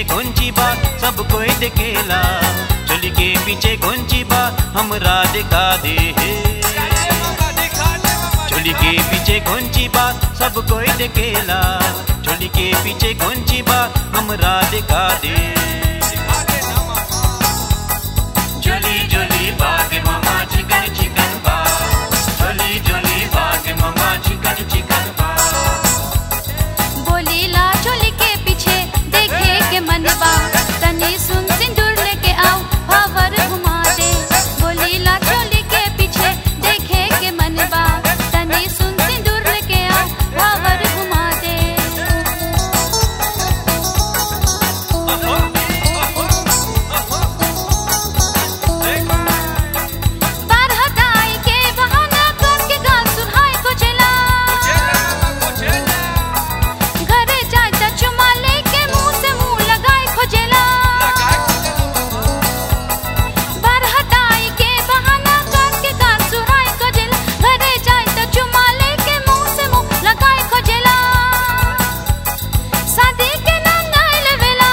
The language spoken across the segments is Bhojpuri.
कौनची बा सब कोई देखेला चोली के पीछे कौनची बा हमरा दिखा दे चोली के पीछे कौनची बा सब कोई देखेला चोली के पीछे कौनची बा हमरा दिखा दे जोली जोली बाग मामा चिकन चिकन बा जोली जोली बाग मामा चिकन चिकन बा बोलीला चोली के पीछे देखे के मनबा तनी सुन सिंदूर लेके आओ हवर घुमा दे बोलीला चोली के पीछे देखे के मनबा तनी सुन सिंदूर लेके आओ हवर घुमा दे बारह दाई के बहाना करके गाल सुहाए को चला घरे जाए त चुमा लेके मुंह से मुंह लगाए खोजेला बारह दाई के बहाना करके गाल सुहाए खोजेला घरे जाए त चुमा लेके मुंह से मुंह लगाए खोजेला शादी के नाम ना लेवेला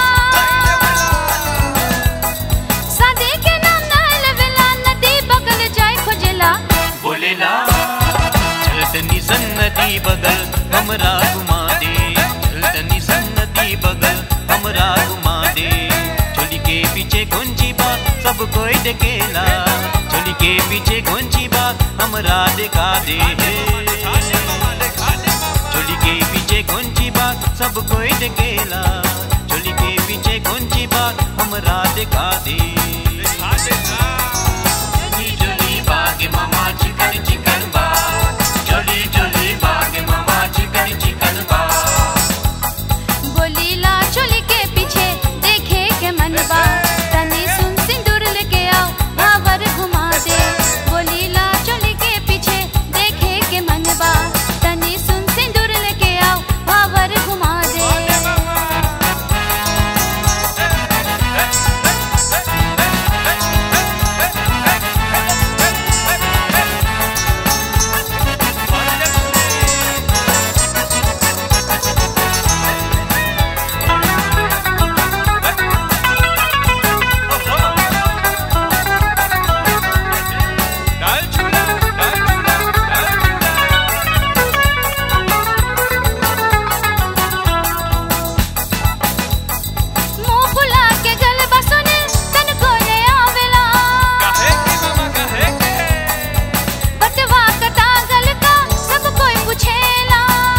शादी के नाम ना लेवेला नदी बगल जाए खोजेला बोलेला चलतनी सन्नदी बगल हमरा घुमा दे चलतनी सन्नदी बगल हमरा घुमा दे चोली के पीछे कौनची बा सब कोई देखेला चोली के पीछे कौनची बा हमरा दिखा दे चोली के पीछे कौनची बा सब कोई देखेला चोली के पीछे कौनची बा हमरा दिखा दे जोली जोली बाग मामा चिकन चिकन बा जोली जोली बाग मामा चिकन चिकन बा बोलीला चोली के पीछे देखे के मनबा तनी सुन सिंदूर लेके आओ भावर घुमा दे बोलीला चोली के पीछे देखे के मनबा तनी सुन सिंदूर लेके आओ भावर घुमा दे मुंह फुला के गलबा सुने तन को ले आवेला बटवा कटा गल का सब कोई पूछेला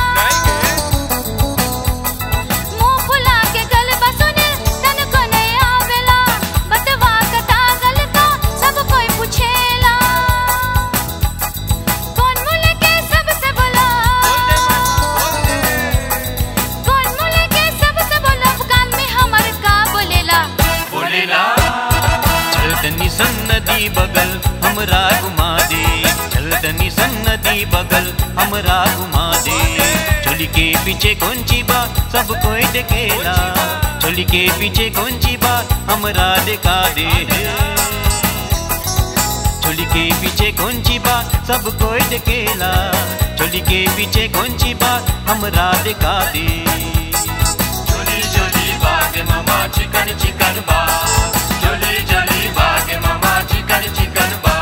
मुंह फुला के गलबा सुने तन को ले आवेला बटवा कटा गल का सब कोई पूछेला कौन मुले के सबसे बोला कौन मुले के सबसे बोला कान में हमर का बोलेला बोलेला चलतनी सन्नदी बगल हमरा घुमा दे चलतनी सन्नदी बगल हमरा घुमा दे चोली के पीछे कौनची बा सब कोई देखेला चोली के पीछे कौनची बा हमरा दिखा दे चोली के पीछे कौनची बा सब कोई देखेला चोली के पीछे कौनची बा हमरा दिखा दे जोली जोली बाग मामा चिकन चिकन बा जोली जोली बाग मामा चिकन चिकन बा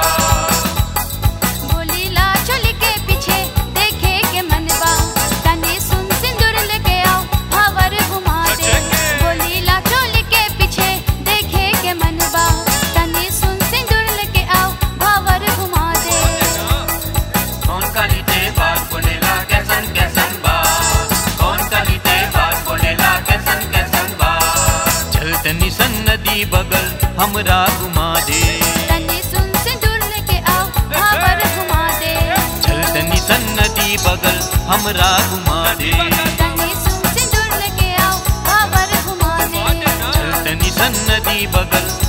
बोलीला चोली के पीछे देखे के मनबा तनी सुन सिंदूर लेके आओ भावर घुमा दे बोलीला चोली के पीछे देखे के मनबा तनी सुन सिंदूर लेके आओ भावर घुमा दे कौन कालीते बाग बोलेला कैसन कैसन बा कौन कालीते बाग बोलेला कैसन कैसन बा चलतनी सन्नदी बगल हमरा घुमा दे तनी सुन सिंदूर लेके आओ भावर घुमा दे चलतनी सन्नदी बगल हमरा घुमा दे तनी सुन सिंदूर लेके आओ भावर घुमा दे चलतनी सन्नदी बगल